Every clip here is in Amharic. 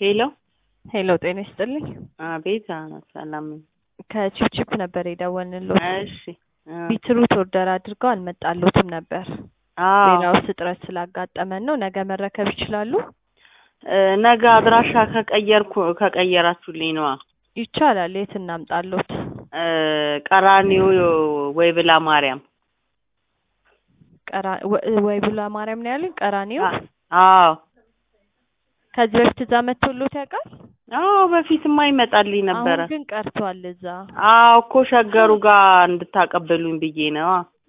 ሄሎ ሄሎ ጤና ይስጥልኝ። አቤት ሰላም ነኝ። ከቺፕቺፕ ነበር የደወልንልዎት። እሺ አ፣ ቢትሩት ኦርደር አድርገው አልመጣልዎትም ነበር። አዎ ሌላው እጥረት ስላጋጠመን ነው። ነገ መረከብ ይችላሉ? እ፣ ነገ አድራሻ ከቀየርኩ ከቀየራችሁልኝ ነዋ። ይቻላል። የት እናምጣልዎት? እ፣ ቀራኒዮ ወይ ብላ ማርያም። ቀራ ወ- ወይ ቡላ ማርያም ነው ያሉኝ። ቀራኒዮ አ- አዎ ከዚህ በፊት እዛ መጥቶልዎት ያውቃል? አዎ በፊትማ ይመጣልኝ ነበረ። አሁን ግን ቀርቷል እዛ። አዎ እኮ ሸገሩ ጋር እንድታቀበሉኝ ብዬ ነዋ።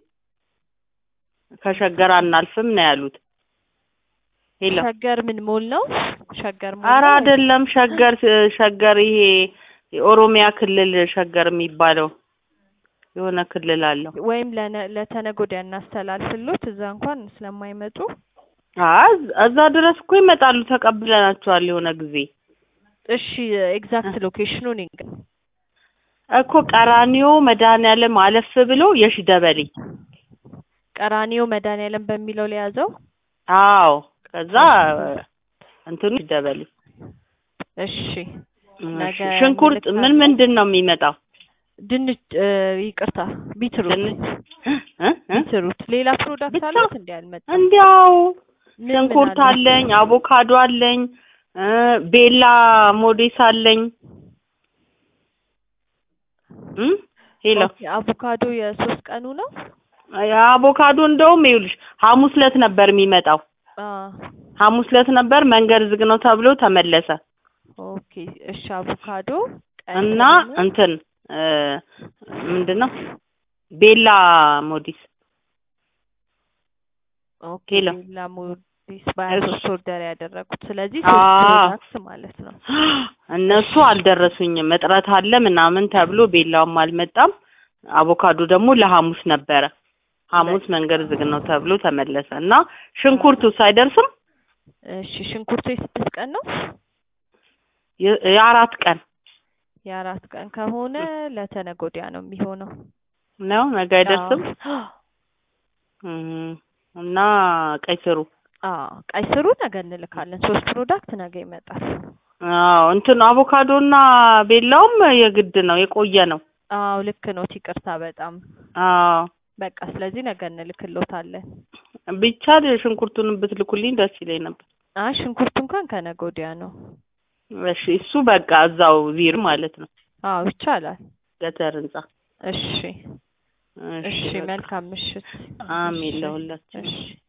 ከሸገር አናልፍም ነው ያሉት። ሄሎ ሸገር ምን ሞል ነው? ሸገር ሞል ኧረ ነው? አይደለም ሸገር ሸገር ይሄ የኦሮሚያ ክልል ሸገር የሚባለው የሆነ ክልል አለው። ወይም ለነ- ለተነገ ወዲያ እናስተላልፍልዎት እዛ እንኳን ስለማይመጡ አይ እዛ ድረስ እኮ ይመጣሉ። ተቀብለናቸዋል የሆነ ጊዜ እሺ ኤግዛክት ሎኬሽኑን ይንገር። እኮ ቀራኒዮ መድኃኒዓለም አለፍ ብሎ የሺ ደበሌ። ቀራኒዮ መድኃኒዓለም በሚለው ለያዘው። አዎ ከዛ እንትኑ የሺ ደበሌ። እሺ እሺ፣ ነገ ሽንኩርት ምን እንልካለን። ምንድን ነው የሚመጣው? ድንች እ፣ ይቅርታ ቢትሩት ድንች እ? እ? ቢትሩት ሌላ ፕሮዳክት ብቻ? አለት እንዲ አልመጣም። እንዲያው ምን ምን ሽንኩርት አለ? አለኝ፣ አቮካዶ አለኝ፣ እ፣ ቤላ ሞዴስ አለኝ። እ? ሄሎ ኦኬ፣ አቮካዶ የሶስት ቀኑ ነው። አቮካዶ እንደውም ይኸውልሽ ሐሙስ ዕለት ነበር የሚመጣው። አ ሐሙስ ዕለት ነበር መንገድ ዝግ ነው ተብሎ ተመለሰ ኦኬ፣ እሺ አቮካዶ ቀይ እና ደግሞ እንትን እ፣ ምንድን ነው ቤላ ሞዲስ ኦኬ ሄሎ። ሌላ ሞዲስ በሀያ እሺ። ሶስት ኦርደር ያደረጉት ስለዚህ አዎ። ሶስት ፕሮዳክት ማለት ነው። እነሱ አልደረሱኝም። እጥረት አለ ምናምን ተብሎ ቤላውም አልመጣም። አቮካዶ ደግሞ ለሐሙስ ነበረ። ሐሙስ መንገድ ዝግ ነው ተብሎ ተመለሰ እና ሽንኩርቱስ አይደርስም? እሺ ሽንኩርቱ የስድስት ቀን ነው። የ- የአራት ቀን የአራት ቀን ከሆነ ለተነገ ወዲያ ነው የሚሆነው። ነው ነገ አይደርስም። አዎ እም፣ እና ቀይ ስሩ አዎ፣ ቀይ ስሩ ነገ እንልካለን። ሶስት ፕሮዳክት ነገ ይመጣል። አዎ እንትን አቮካዶና ቤላውም የግድ ነው የቆየ ነው። አዎ ልክ ነው። ይቅርታ በጣም አዎ በቃ ስለዚህ ነገ እንልክሎታለን። ቢቻል ሽንኩርቱን ብትልኩልኝ ደስ ይለኝ ነበር። አይ ሽንኩርቱ እንኳን ከነገ ወዲያ ነው። እሺ እሱ በቃ እዛው ዚር ማለት ነው አዎ ይቻላል። ገተር ህንጻ። እሺ እሺ፣ በቃ። መልካም ምሽት። አሜን እሺ፣ ለሁላችን። እሺ